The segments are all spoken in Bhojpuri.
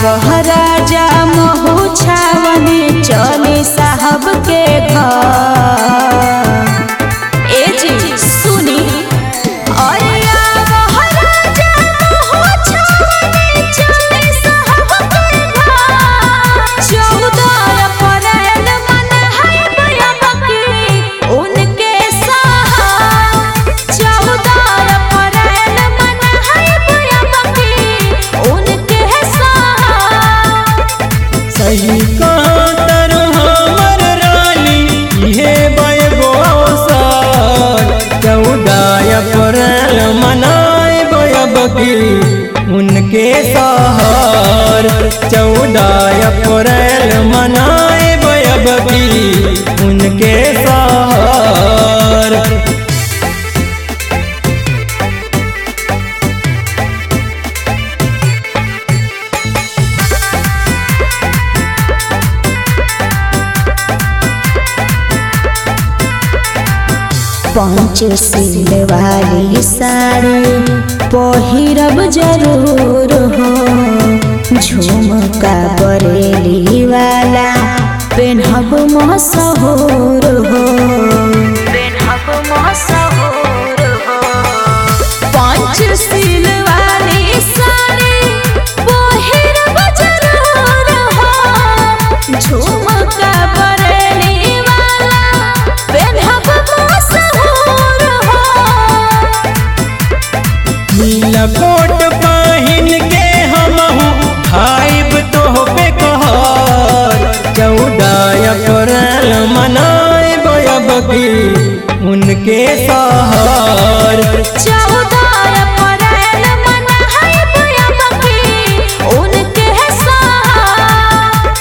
आवह राजा महू छावनी चले साहब के घर ए जी सुनी अरे आवह राजा महू छावनी चले साहब के घर चौदह अप्रैल मनाई बयबकी उनके साथ चौदह अप्रैल मनाई बयबकी उनके साथ सही कहाँ तर हमर रानी इहे बयगो साल चौदह अप्रैल मनाए बयबकी उनके सहर चौदह अप्रैल मनाए बयबकी उनके सहर पाँच सिल वाली साड़ी पहिरब जरूर हो झुमका बरेली वाला पेन्हब मशहूर हो पेन्हब मशहूर हो पाँच सिल वाली साड़ी पहिरब जरूर हो झुमका बरेली वाला पेन्हब मशहूर हो नीला कोट पहिन के हमहू खाइब तो पे कहर चौदह अप्रैल मनाए बयबकी उनके सहर चौदह अप्रैल मनाई बयबकी उनके साथ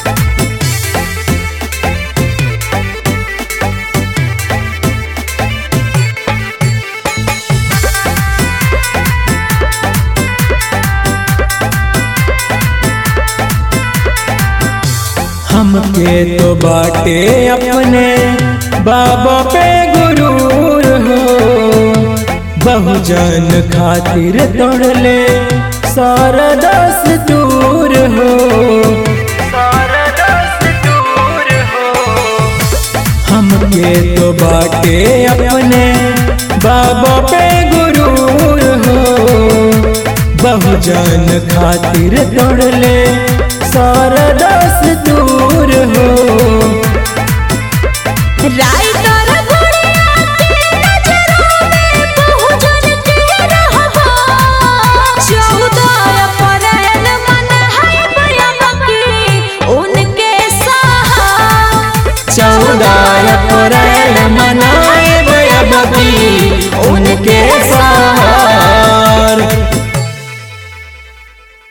हमके तो बाटे अपने बाबा पे गुरूर हो बहुजन खातिर तोड़ले सारा दस दूर हो सारा दस दूर हो हमके तो बाटे अपने बाबा पे गुरूर हो बहुजन खातिर तोड़ले सारा दस दूर हो राइटर गुड़िया के नजरों में बहुजन के रहबा चौदह अप्रैल मनाई बयबकी उनके साथ चौदह अप्रैल